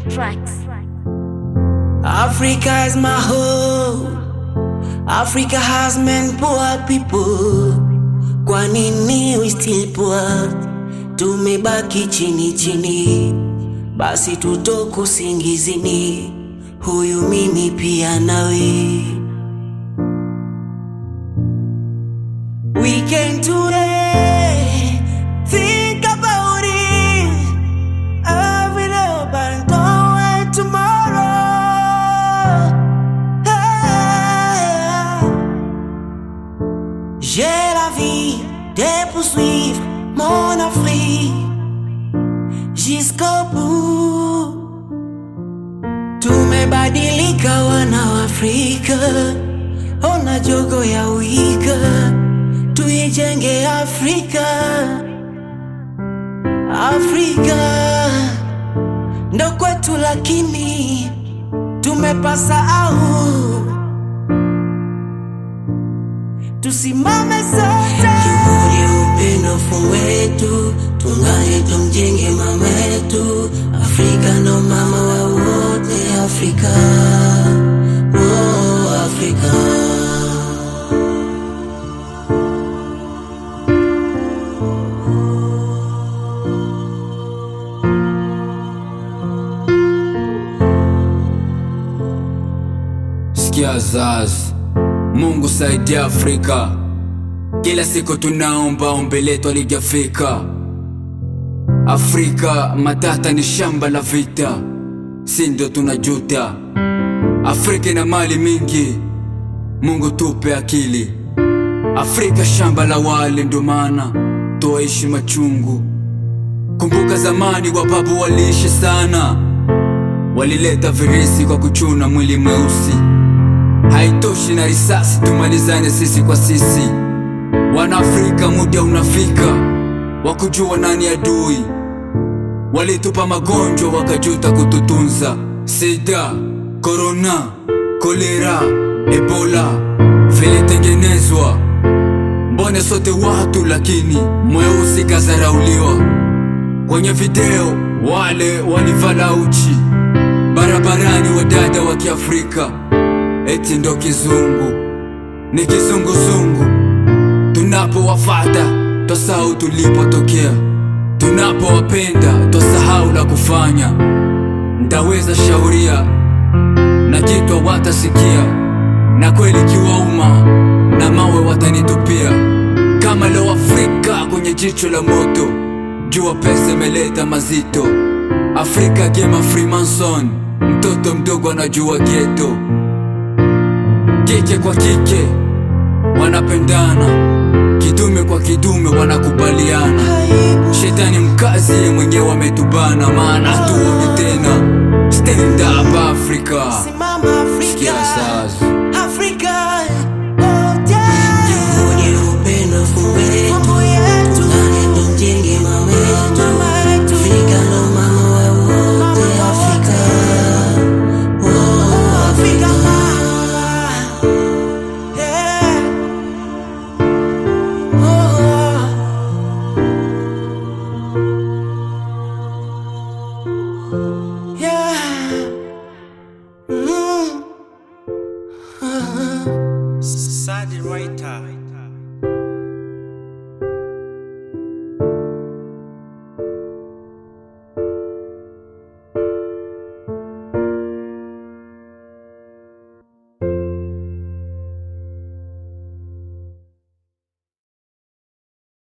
tracks. Africa is my home. Africa has many poor people. Kwa nini we still poor? Tumebaki chini chini, basi tutoke usingizini. Huyu mimi pia nawe. Weekend today, think about it. Every day, but don't wait tomorrow. Ah. J'ai la vie de poursuivre mon Afrique jusqu'au bout. Tumebadilika wana wa Afrika, ona jogo ya wika, tuijenge Afrika. Afrika ndo kwetu, lakini tumepasahau. Tusimame sote, juhudi, upendo, fungu wetu, tungane tumjenge mama yetu. Afrika ndo mama wa wote, Afrika oh, Afrika. Sikia zazi, Mungu saidia Afrika. Kila siku tunaomba ombi letu alijafika. Afrika matata ni shamba la vita, si ndio tunajuta. Afrika ina mali mingi, Mungu tupe akili. Afrika shamba la wale, ndo maana tuwaishi machungu. Kumbuka zamani wababu waliishi sana, walileta virisi kwa kuchuna mwili mweusi. Haitoshi na risasi, tumalizane sisi kwa sisi. Wanaafrika, muda unafika wa kujua nani adui. Walitupa magonjwa wakajuta kututunza, sida, korona, kolera, ebola vilitengenezwa. Mbone sote watu, lakini mweusi kazarauliwa. Kwenye video wale walivala uchi barabarani, wadada wa Kiafrika eti ndo kizungu, ni kizunguzungu. Tunapowafata twasahau tulipotokea, tunapowapenda twasahau la kufanya. Ndaweza shauria na kitu watasikia, na kweli kiwauma na mawe watanitupia. Kama leo Afrika kwenye jicho la moto, jua pesa imeleta mazito. Afrika gema Freemason, mtoto mdogo anajua geto kike kwa kike wanapendana, kidume kwa kidume wanakubaliana. Shetani mkazi ye mwenyewe ametubana, maana hatuoni tena. Stand up Africa, Simama sikia Afrika. sasa.